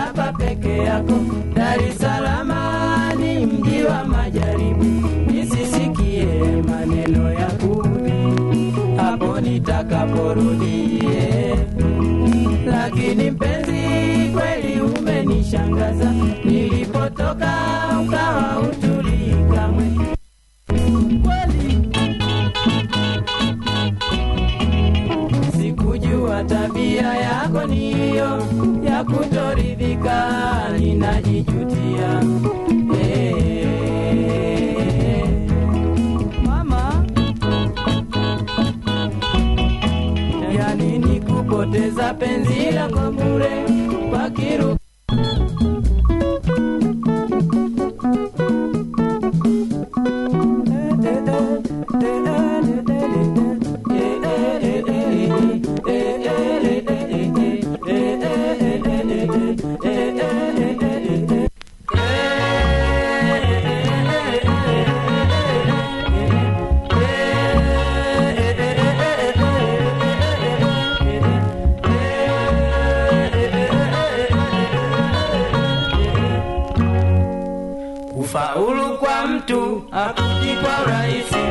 hapa peke yako. Dar es Salaam ni mji wa majaribu, nisisikie maneno ya kuudhi hapo nitakaporudie. Lakini mpenzi, kweli umenishangaza, nilipotoka ukawa utulii kamwe kweli sikujua tabia yako niyo ya kutoridhika, ninajijutia. Eh, mama, yani ni kupoteza penzi lako bure kwa kiru Kufaulu kwa mtu hakuji kwa urahisi,